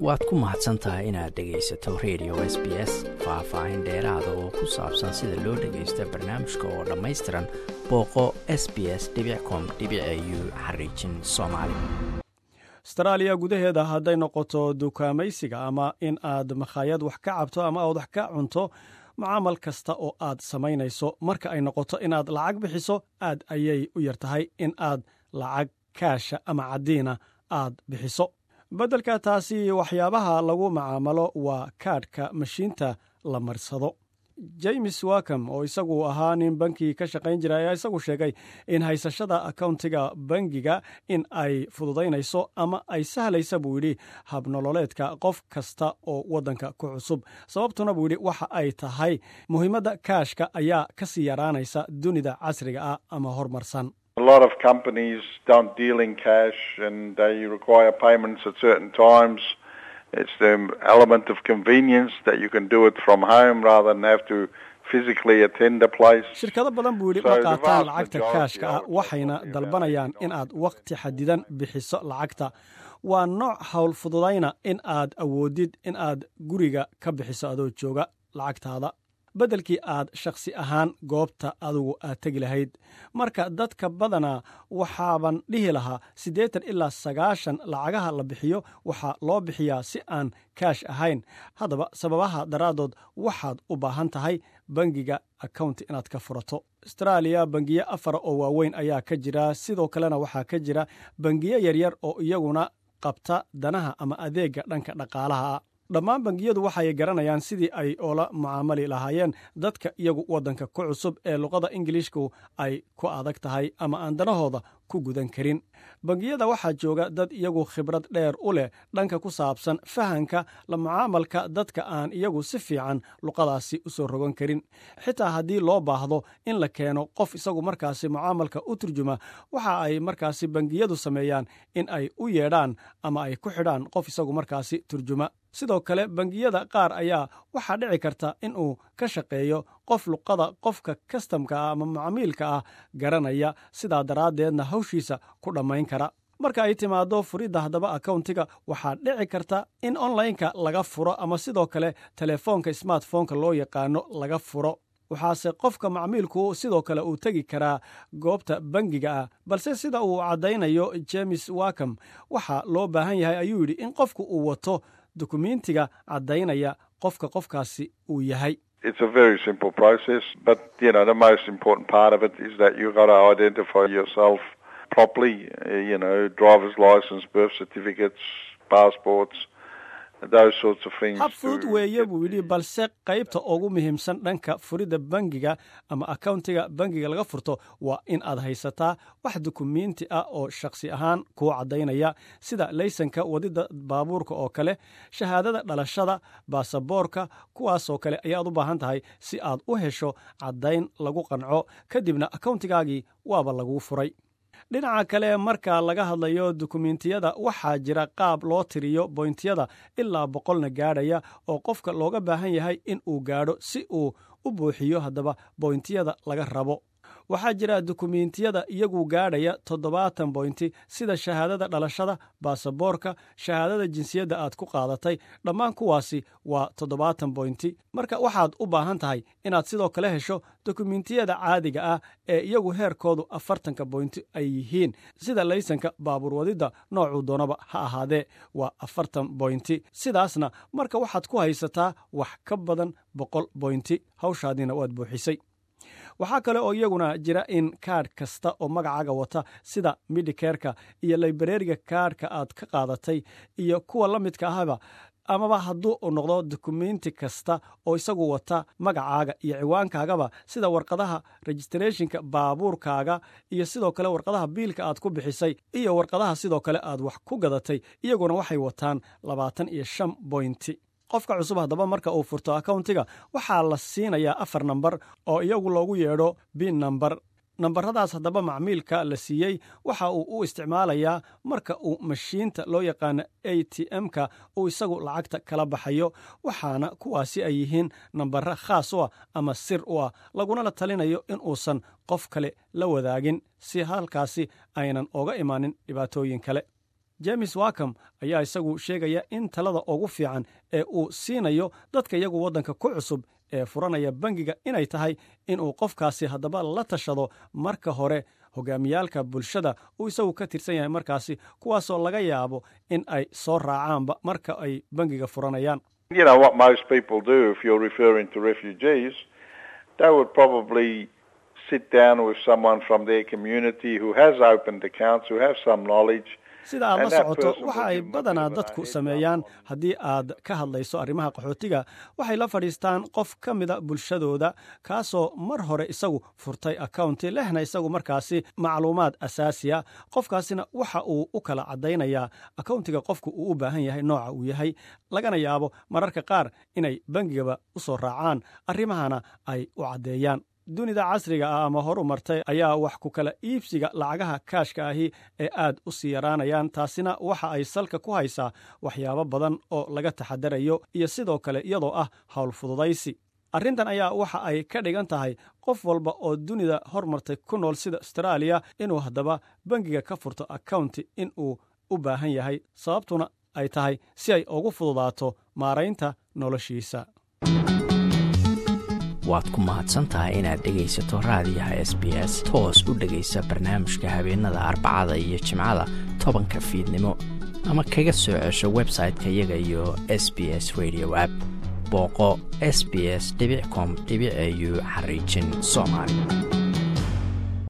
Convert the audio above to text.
waad ku mahadsan tahay inaad dhegaysato radio s b s faah-faahin dheeraada oo ku saabsan sida loo dhagaysta barnaamijka oo dhammaystiran booqo s b s com u xariijin soomaali astaraaliya gudaheeda hadday noqoto dukaamaysiga ama in aad makhaayad wax ka cabto ama aad wax ka cunto mucaamal kasta oo aad samaynayso marka ay noqoto inaad lacag bixiso aad ayay u yar tahay in aad lacag kaasha ama caddiina aad bixiso beddelka taasi waxyaabaha lagu macaamalo waa kaadhka mashiinta la marsado james wakom oo isagu ahaa nin banki ka shaqayn jira ayaa isagu sheegay in haysashada akowntiga bangiga in ay fududaynayso ama ay sahlaysa buu yidhi habnololeedka qof kasta oo waddanka ku cusub sababtuna buu yidhi waxa ay tahay muhiimadda kaashka ayaa ka sii yaraanaysa dunida casriga ah ama horumarsan A lot of companies don't deal in cash and they require payments at certain times. It's the element of convenience that you can do it from home rather than have to physically attend a place. shirkado badan buu yidhi ma qaataan lacagta kaashka ah waxayna dalbanayaan in aad wakhti xadidan bixiso lacagta waa nooc howl fududayna in aad awoodid in aad guriga ka bixiso adoo jooga lacagtaada beddelkii aad shakhsi ahaan goobta adugu aad tegi lahayd marka dadka badanaa waxaaban dhihi lahaa siddeetan ilaa sagaashan lacagaha la bixiyo waxaa loo bixiyaa si aan kaash ahayn haddaba sababaha daraaddood waxaad u baahan tahay bangiga accounti inaad ka furato astaraaliya bangiyo afar oo waaweyn ayaa ka jira sidoo kalena waxaa ka jira bangiyo yaryar oo iyaguna qabta danaha ama adeegga dhanka dhaqaalaha ah dhammaan bangiyadu waxay garanayaan sidii ay oola mucaamali lahaayeen dadka iyagu waddanka ku cusub ee luqada ingiliishku ay ku adag tahay ama aan danahooda ku gudan karin bangiyada waxaa jooga dad iyagu khibrad dheer u leh dhanka ku saabsan fahanka la mucaamalka dadka aan iyagu si fiican luqadaasi u soo rogan karin xitaa haddii loo baahdo in la keeno qof isagu markaasi mucaamalka u turjuma waxa ay markaasi bangiyadu sameeyaan in ay u yeedhaan ama ay ku xidhaan qof isagu markaasi turjuma sidoo kale bangiyada qaar ayaa waxaa dhici karta in uu ka shaqeeyo qof luqada qofka kastamka ah ama macamiilka ah garanaya sidaa daraaddeedna hawshiisa ku dhammayn kara marka ay timaaddo furidda haddaba akowntiga waxaa dhici karta in onlineka laga furo ama sidoo kale telefoonka smartphoneka loo yaqaano laga furo waxaase qofka macmiilku sidoo kale uu tegi karaa goobta bangiga ah balse sida uu caddaynayo james wakom waxaa loo baahan yahay ayuu yidhi in qofku uu wato dukumentiga caddaynaya qofka qofkaasi uu yahay It's a very simple process, but you know the most important part of it is that you've got to identify yourself properly. Uh, you know, driver's license, birth certificates, passports, those sorts of things. hab to fudud weeye get- buu yidhi balse qaybta ugu muhiimsan dhanka furidda bangiga ama akowntiga bangiga laga furto waa in aad haysataa wax dukumenti ah oo shakhsi ahaan kuu caddaynaya sida laysanka wadidda baabuurka oo kale shahaadada dhalashada baasaboorka kuwaasoo kale ayaad u baahan tahay si aad u hesho caddayn lagu qanco kadibna akowntigaagii waaba laguu furay dhinaca kale marka laga hadlayo dukumentiyada waxaa jira qaab loo tiriyo boyntiyada ilaa boqolna gaadhaya oo qofka looga baahan yahay in uu gaadho si uu u buuxiyo haddaba boyntiyada laga rabo waxaa jira dukumentiyada iyagu gaadhaya toddobaatan boynti sida shahaadada dhalashada baasaboorka shahaadada jinsiyadda aad ku qaadatay dhammaan kuwaasi waa toddobaatan boynti marka waxaad u baahan tahay inaad sidoo kale hesho dukumentiyada caadiga ah ee iyagu heerkoodu afartanka boynti ay yihiin sida laysanka baabuur wadidda noocuu doonaba ha ahaadee waa afartan boynti sidaasna marka waxaad ku haysataa wax ka badan boqol boynti hawshaadiina waad buuxisay waxaa kale oo iyaguna jira in kaadh kasta oo magacaaga wata sida midikerka iyo laibrariga kaadhka aad ka qaadatay iyo kuwa la midka ahaba amaba hadduu uu noqdo dukumenti kasta oo isagu wata magacaaga iyo ciwaankaagaba sida warqadaha registrathonka baabuurkaaga iyo sidoo kale warqadaha biilka aad ku bixisay iyo warqadaha sidoo kale aad wax ku gadatay iyaguna waxay wataan labaatan iyo shan boynti qofka cusub haddaba marka uu furto akowntiga waxaa la siinayaa afar nambar oo iyagu loogu yeedho bin namber nambaradaas haddaba macmiilka la siiyey waxa uu u isticmaalayaa marka uu mashiinta loo yaqaano a t m-ka uu isagu lacagta kala baxayo waxaana kuwaasi ay yihiin nambara khaas u ah ama sir u ah laguna la talinayo in uusan qof kale la wadaagin si halkaasi aynan oga imaanin dhibaatooyin kale james wacom ayaa isagu sheegaya in talada ugu fiican ee uu siinayo dadka iyagu waddanka ku cusub ee furanaya bangiga inay tahay inuu qofkaasi haddaba la tashado marka hore hogaamiyaalka bulshada uu isagu ka tirsan yahay markaasi kuwaasoo laga yaabo in ay soo raacaanba marka ay bangiga furanayaan You know what most people do if you're referring to refugees, they would probably sit down with someone from their community who has opened accounts, who have some knowledge. sida aad la And that socoto person waxa will ay give them a badanaa bit of a dadku heads sameeyaan up on- haddii aad ka hadlayso arrimaha qaxootiga waxay la fadhiistaan qof ka mida bulshadooda kaasoo mar hore isagu furtay accounti lehna isagu markaasi macluumaad asaasiya qofkaasina waxa uu u kala caddaynayaa accountiga qofku uu u baahan yahay nooca uu yahay lagana yaabo mararka qaar inay bangigaba u soo raacaan arrimahana ay u caddeeyaan dunida casriga ah ama horu martay ayaa wax ku kala iibsiga lacagaha kaashka ahi ee aad u sii yaraanayaan taasina waxa ay salka ku haysaa waxyaabo badan oo laga taxadarayo iyo sidoo kale iyadoo ah howl fududaysi arrintan ayaa waxa ay ka dhigan tahay qof walba oo dunida hormartay ku nool sida austraaliya inuu haddaba bangiga ka furto accounti in uu u baahan yahay sababtuna ay tahay si ay ugu fududaato maaraynta noloshiisa waad ku mahadsan tahay inaad dhegaysato raadiyaha s b s toos u dhegaysa barnaamijka habeenada arbacada iyo jimcada tobanka fiidnimo ama kaga soo cesho website-ka iyaga iyo s b s radio app booqo s b s com au xariijin soomaali